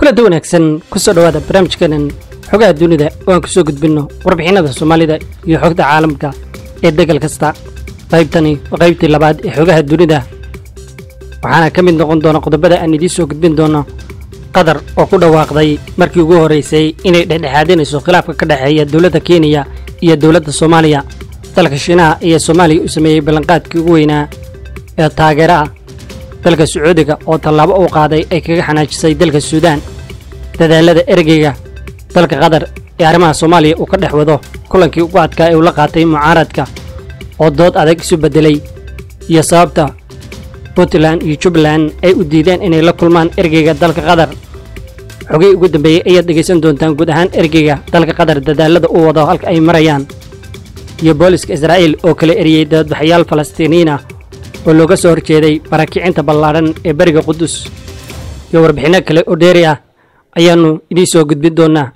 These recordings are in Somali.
kulada wanaagsan kusoo dhowaada barnaamijkeenan xogaha dunida oo aan kusoo gudbinno warbixinada soomaalida iyo xogta caalamka ee degal kasta qaybtani waa qaybtii labaad ee xogaha dunida waxaana ka mid noqon doona qodobada aan idiin soo gudbin doono qatar oo ku dhawaaqday markii ugu horraysay inay dhexdhexaadinayso khilaafka ka dhexeeya dowladda kenya iyo dowladda soomaaliya dalka shiinaha ayaa soomaaliya u sameeyey ballanqaadkii ugu weynaa ee taageera ah dalka sacuudiga oo tallaabo uu qaaday ay kaga xanaajisay dalka suudaan dadaalada ergeyga dalka qatar ee arrimaha soomaaliya uu ka dhex wado kulankii ugu adkaa ee uu la qaatay mucaaradka oo dood adag isu beddelay iyo sababta puntland iyo jubbaland ay u diideen inay la kulmaan ergeyga dalka qatar xogii ugu dambeeyey ayaad dhegaysan doontaan guud ahaan ergeyga dalka qatar dadaalada uu wado halka ay marayaan iyo booliska israa'iil oo kala eriyey dabadbaxayaal falastiiniyiin ah oo looga soo horjeeday maraakicinta ballaadhan ee beriga qudus iyo warbixinno kale oo dheeri ah ayaannu idiin soo gudbin doonnaa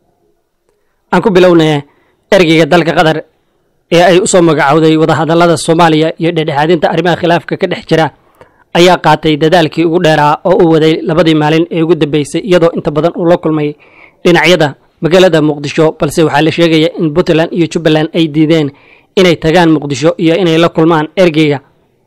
aan ku bilownaya ergeyga dalka qatar ee ay u soo magacowday wadahadallada soomaaliya iyo dhexdhexaadinta arrimaha khilaafka ka dhex jira ayaa qaatay dadaalkii ugu dheeraa oo uu waday labadii maalin ee ugu dambeysay iyadoo inta badan uu la kulmay dhinacyada magaalada muqdisho balse waxaa la sheegaya in puntland iyo jubbaland ay diideen inay tagaan muqdisho iyo inay la kulmaan ergeyga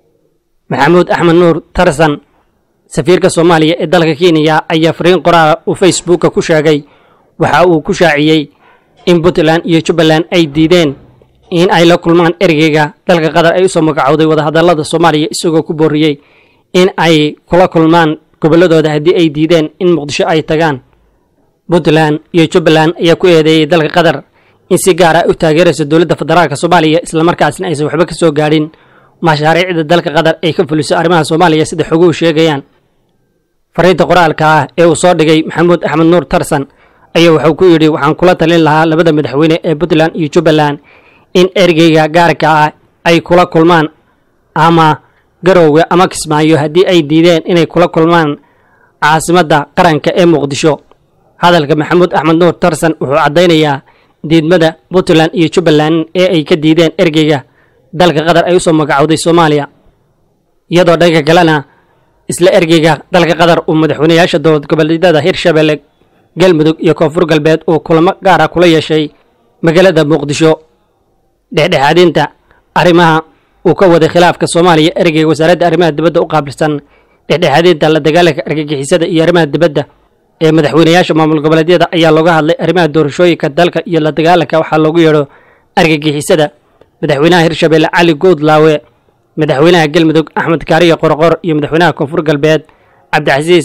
maxamuud axmed nuur tarsan safiirka soomaaliya ee dalka kenya ayaa fariin qoraala uu facebooka ku sheegay waxa uu ku shaaciyey in puntland iyo jubbaland ay diideen in ay la kulmaan ergeyga dalka qatar ay usoo magacowday wadahadallada soomaaliya isagoo ku booriyey in ay kula kulmaan gobolladooda haddii ay diideen in muqdisho ay tagaan puntland iyo jubbaland ayaa ku eedeeyey dalka qatar in si gaar ah u taageerayso dowladda federaalk soomaaliya islamarkaasna aysan waxba ka soo gaadhin mashaariicda dalka qatar ay ka fuliso arrimaha soomaaliya sida xoguhu sheegayaan fariinta qoraalka ah ee uu soo dhigay maxamuud axmed nuur tarsan ayaa wuxuu ku yidhi waxaan kula talin lahaa labada madaxweyne ee puntland iyo jubbaland in ergeyga gaarka ah ay kula kulmaan ama garowga ama kismaayo haddii ay diideen inay kula kulmaan caasimadda qaranka ee muqdisho hadalka maxamuud axmed nuur tarsan wuxuu caddaynayaa diidmada puntland iyo jubbaland ee ay ka diideen ergeyga dalka qatar ay usoo magacowday soomaaliya iyadoo dhanka kalena isla ergeyga dalka qatar uu madaxweynayaasha dowlad goboleedyada hirshabelle galmudug iyo koonfur galbeed uu kulamo gaara kula yeeshay magaalada muqdisho dhexdhexaadinta arrimaha uu ka waday khilaafka soomaaliya ergeyga wasaaradda arrimaha dibadda u qaabilsan dhexdhexaadinta la dagaalanka argagixisada iyo arrimaha dibadda ee madaxweynayaasha maamul goboleedyada ayaa looga hadlay arrimaha doorashooyinka dalka iyo la dagaalanka waxaa loogu yeedho argagixisada madaxweynaha hirshabelle cali guudlaawe madaxweynaha galmudug axmed kaariya qorqor iyo madaxweynaha koonfur galbeed cabdicasiis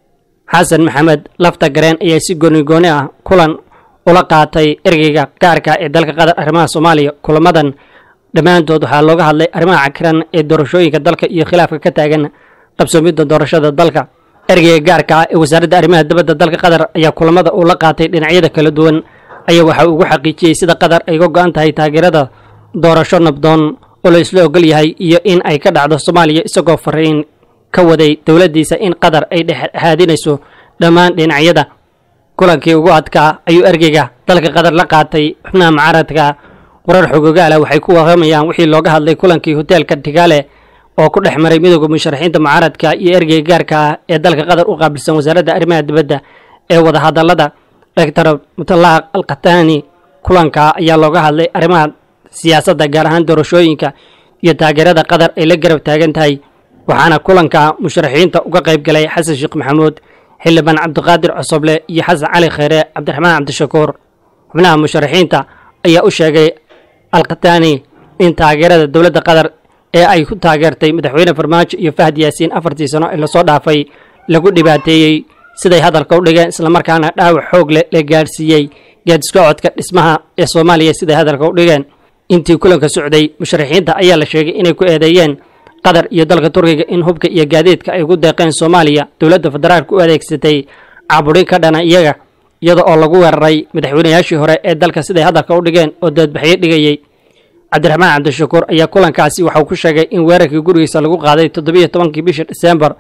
xasan maxamed lafta gareen ayaa si goonigooni ah kulan ula qaatay ergeyga gaarka ee dalka qatar arrimaha soomaaliya kulamadan dhammaantood waxaa looga hadlay arrimaha cakiran ee doorashooyinka dalka iyo khilaafka ka taagan qabsoomidda doorashada dalka ergeyga gaarka ah ee wasaaradda arrimaha dibadda dalka qatar ayaa kulamada uu la qaatay dhinacyada kala duwan ayaa waxa uu ugu xaqiijiyey sida qatar ay uga go-an tahay taageerada doorasho nabdoon oo la isla ogol yahay iyo in ay ka dhacdo soomaaliya isagoo fariin ka waday dowladdiisa in qatar ay dhexdhexaadinayso dhammaan dhinacyada kulankii ugu adkaa ayuu ergeyga dalka qatar la qaatay xubnaha mucaaradka warar xogogaala waxay ku warramayaan wixii looga hadlay kulankii hoteelka tigaale oo ku dhex maray midooda musharaxiinta mucaaradka iyo ergeyga gaarka ah ee dalka qatar u qaabilsan wasaaradda arrimaha dibadda ee wadahadallada doctor mutalaaq alkhatani kulanka ayaa looga hadlay arrimaha siyaasadda gaar ahaan doorashooyinka iyo taageerada qatar ay la garab taagan tahay waxaana kulanka musharaxiinta uga qayb galay xasan sheekh maxamuud xildhibaan cabdiqaadir cosoble iyo xasan cali kheyre cabdiraxmaan cabdishakuur xubnaha musharaxiinta ayaa u sheegay alkhatani in taageerada dowladda qatar ee ay ku taageertay madaxweyne farmaajo iyo fahad yaasiin afartii sano ee lasoo dhaafay lagu dhibaateeyey siday hadalka u dhigeen islamarkaana dhaawac xoog leh la gaadhsiiyey gaadisocodka dhismaha ee soomaaliya siday hadalka u dhigeen intii kulanka socday musharaxiinta ayaa la sheegay inay ku eedeeyeen qatar iyo dalka turkiga in hubka iyo gaadiidka ay ugu deeqeen soomaaliya dowladda federaalka u adeegsatay caburin ka dhana iyaga iyada oo lagu weeraray madaxweynayaashii hore ee dalka siday hadalka u dhigeen oo doodbaxyo dhigayey cabdiraxmaan cabdishakuur ayaa kulankaasi waxauu ku sheegay in weerarkii gurigiisa lagu qaaday toddobiyo tobankii bishii disembar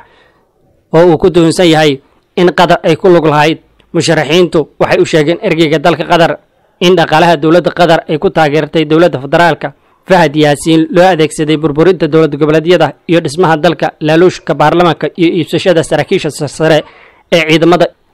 oo uu ku tuhunsan yahay in qatar ay ku lug lahayd musharaxiintu waxay u sheegeen ergeyga dalka qatar in dhaqaalaha dowladda qatar ay ku taageertay dowladda federaalka fahad yaasiin loo adeegsaday burburinta dowlad goboleedyada iyo dhismaha dalka laaluushka baarlamaanka iyo iibsashada saraakiisha sarsare ee ciidamada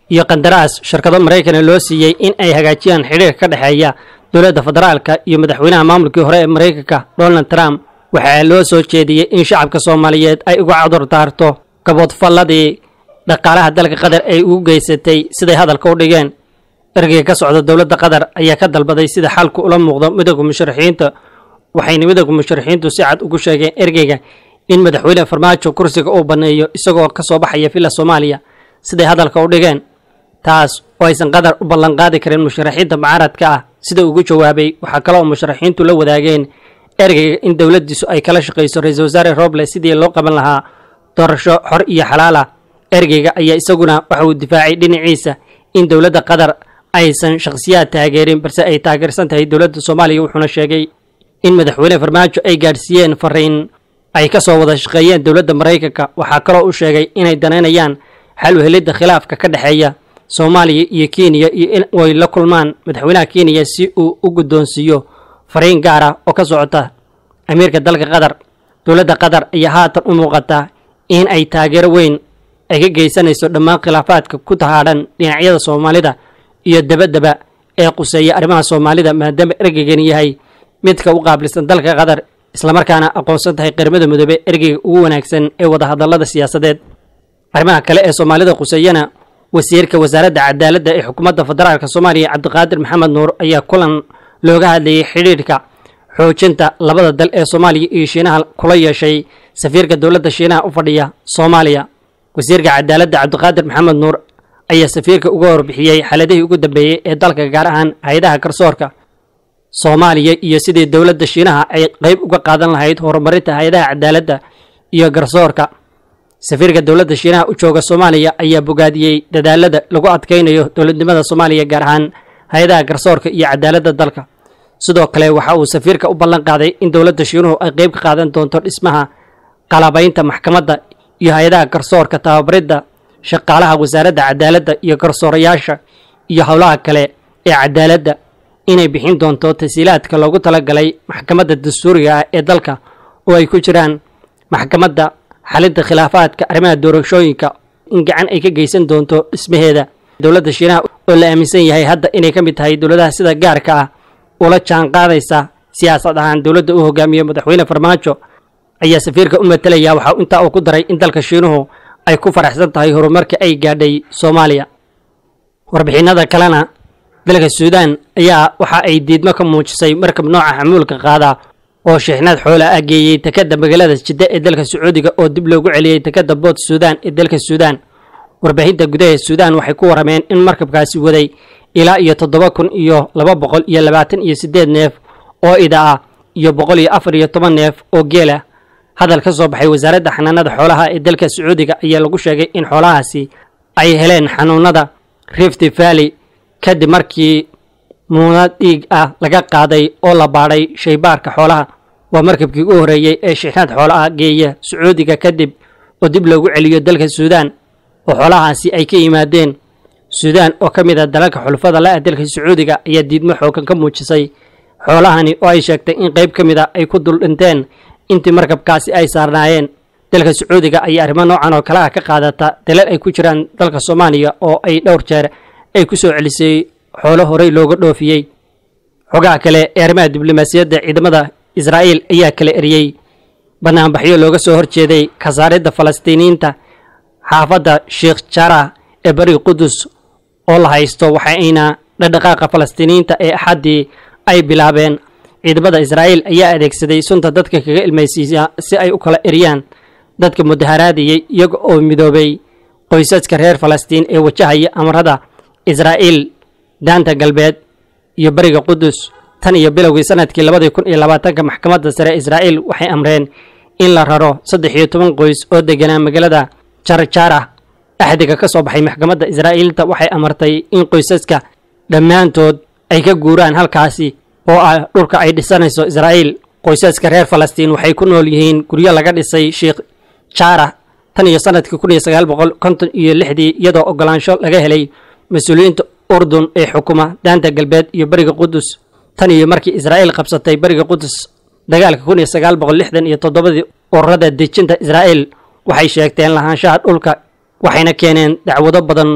iyo qandaraas shirkado maraykana loo siiyey in ay hagaajiyaan xidhiirka ka dhexeeya dowladda federaalka iyo madaxweynaha maamulkii hore ee maraykanka donald trump waxaa loo soo jeediyey in shacabka soomaaliyeed ay uga cudur daarto gaboodfalladii dhaqaalaha dalka qatar ay ugu geysatay siday hadalka u dhigeen ergeyga ka socda dowladda qatar ayaa ka dalbaday sida xalku ula muuqdo midowga musharaxiinta waxayna midowga musharaxiintu si cad ugu sheegeen ergeyga in madaxweyne farmaajo kursiga uu banneeyo isagoo ka soo baxaya villa soomaaliya siday hadalka u dhigeen taas oo aysan qatar u ballanqaadi karin musharaxiinta mucaaradka ah sida ugu jawaabay waxaa kaloo musharaxiintu la wadaageen ergeyga in dowladdiisu ay kala shaqayso ra-iisul wasaare roble sidii loo qaban lahaa doorasho xor iyo xalaal ah ergeyga ayaa isaguna waxa uu difaacay dhinaciisa in dowladda qatar aysan shakhsiyaad taageerin balse ay taageersan tahay dowladda soomaaliya wuxuuna sheegay in madaxweyne farmaajo ay gaadhsiiyeen fariin ay ka soo wada shaqeeyeen dowladda maraykanka waxaa kaloo u sheegay inay danaynayaan xal u helidda khilaafka ka dhexeeya soomaaliya iyo kenya iyo in ay la kulmaan madaxweynaha kenya si uu u guddoonsiiyo fariin gaar ah oo ka socota amiirka dalka qatar dowladda qatar ayaa haatan u muuqata in ay taageero weyn ay ka geysanayso dhammaan khilaafaadka ku tahaadhan dhinacyada soomaalida iyo dabadaba ee quseeya arrimaha soomaalida maadaama ergeygan yahay midka u qaabilsan dalka qatar islamarkaana aqoonsan tahay qaramada midoobe ergeyga ugu wanaagsan ee wadahadallada siyaasadeed arrimaha kale ee soomaalida quseeyana wasiirka wasaaradda cadaaladda ee xukuumadda federaalka soomaaliya cabdiqaadir maxamed nuur ayaa kulan looga hadlayay xidhiidhka xoojinta labada dal ee soomaaliya iyo shiinaha kula yeeshay safiirka dowladda shiinaha u fadhiya soomaaliya wasiirka cadaaladda cabdiqaadir maxamed nuur ayaa safiirka uga warbixiyey xaaladihii ugu dambeeyey ee dalka gaar ahaan hay-adaha garsoorka soomaaliya iyo sidii dowladda shiinaha ay qayb uga qaadan lahayd horumarinta hay-adaha cadaaladda iyo garsoorka safiirka dowladda shiinaha u jooga soomaaliya ayaa bogaadiyey dadaalada lagu adkaynayo dowladnimada soomaaliya gaar ahaan hay-adaha garsoorka iyo cadaaladda dalka sidoo kale waxa uu safiirka u ballan qaaday in dowladda shiinuhu ay qayb ka qaadan doonto dhismaha qalabaynta maxkamadda iyo hay-adaha garsoorka tababaridda shaqaalaha wasaaradda cadaaladda iyo garsoorayaasha iyo howlaha kale ee cadaaladda inay bixin doonto tasiilaadka loogu talagalay maxkamadda dastuuriga ah ee dalka oo ay ku jiraan maxkamadda xalinta khilaafaadka arrimaha doorashooyinka in gacan ay ka geysan doonto dhismaheeda dowladda shiinaha oo la aaminsan yahay hadda inay ka mid tahay dowladaha sida gaarka ah ula jaan qaadaysa siyaasad ahaan dowladda u hogaamiyo madaxweyne farmaajo ayaa safiirka u matalaya waxa intaa uu ku daray in dalka shiinuhu ay ku faraxsan tahay horumarka ay gaadhay soomaaliya warbixinada kalena dalka suudaan ayaa waxa ay diidmo ka muujisay markab nooca xamuulka qaada oo sheexnaad xoola ah geeyey takada magaalada jidda ee dalka sacuudiga oo dib loogu celiyey takada bood suudaan ee dalka suudaan warbaahinta gudaha suudaan waxay ku warameen in markabkaasi waday ilaa iyo toddoba kun iyo laba boqol iyo labaatan iyo siddeed neef oo ida ah iyo boqol iyo afar iyo toban neef oo geela hadal ka soo baxay wasaaradda xanaanada xoolaha ee dalka sacuudiga ayaa lagu sheegay in xoolahaasi ay heleen xanuunada rift valley kadib markii muunad dhiig ah laga qaaday oo la baadhay shaybaarka xoolaha waa markabkii u horreeyey ee shixnaad xoolaha geeya sacuudiga kadib oo dib loogu celiyo dalka suudaan oo xoolahaasi ay ka yimaadeen suudaan oo ka mid a dalalka xulufada la-ah dalka sacuudiga ayaa diidmo xoogan ka muujisay xoolahani oo ay sheegtay in qayb ka mid a ay ku dul dhinteen intii markabkaasi ay saarnaayeen dalka sacuudiga ayaa arrimo noocan oo kale ah ka qaadata dalal ay ku jiraan dalka soomaaliya oo ay dhowr jeer ay ku soo celisay xoolo horey looga dhoofiyey xogaha kale ee arrimaha diblomaasiyadda ciidamada israa'iil ayaa kala eriyey banaanbaxyo looga soo horjeeday kasaaridda falastiiniyiinta xaafadda sheekh jarah ee bari qudus oo la haysto waxayna dhadhaqaaqa falastiiniyiinta ee axaddii ay bilaabeen ciidamada israa'iil ayaa adeegsaday sunta dadka kaga ilmaysiiya si ay u kala eriyaan dadka mudaharaadiyey iyaga oo midoobay qoysaska reer falastiin ee wajahaya amarada israa'iil daanta galbeed iyo bariga qudus tan iyo bilowgii sanadkii labadii kun iyo labaatanka maxkamadda sare israa'iil waxay amreen in la raro saddex iyo toban qoys oo deganaa magaalada jarjarah axdiga ka soo baxay maxkamadda israa'iilta waxay amartay in qoysaska dhammaantood ay ka guuraan halkaasi oo ah dhulka ay dhisanayso israa'iil qoysaska reer falastiin waxay ku nool yihiin guryo laga dhisay sheekh jarah tan iyo sanadkii kun iyo sagaal boqol konton iyo lixdii iyadoo ogolaansho laga helay mas-uuliyiinta urdun ee xukuma daanta galbeed iyo beriga qudus tan iyo markii israa'iil qabsatay beriga qudus dagaalka kun iyo sagaal boqol lixdan iyo toddobadii ururada dejinta israa'iil waxay sheegteen lahaanshaha dhulka waxayna keeneen dacwado badan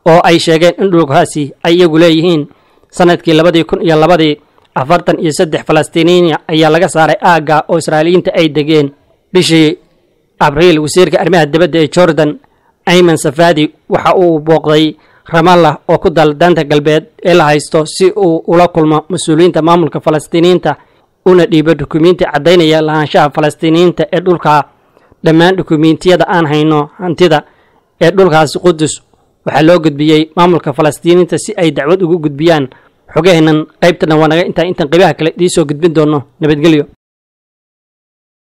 oo ay sheegeen in dhulkaasi ay iyagu leeyihiin sanadkii labadii kun iyo labadii afartan iyo saddex falastiiniyiin ayaa laga saaray aagga oo israa'iiliyiinta ay degeen bishii abriil wasiirka arrimaha dibadda ee jordan ayman safadi waxa uu booqday ramallah oo ku dal daanta galbeed ee la haysto si uu ula kulmo mas-uuliyiinta maamulka falastiiniyiinta una dhiibo dukumiinti caddaynaya lahaanshaha falastiiniyiinta ee dhulka dhammaan dukumiintiyada aan hayno hantida ee dhulkaasi qudus waxaa loo gudbiyey maamulka falastiiniyiinta si ay dacwad ugu gudbiyaan xogaheennan qaybtana waa naga intaa intaan qaybaha kale idiin soo gudbin doonno nabadgelyo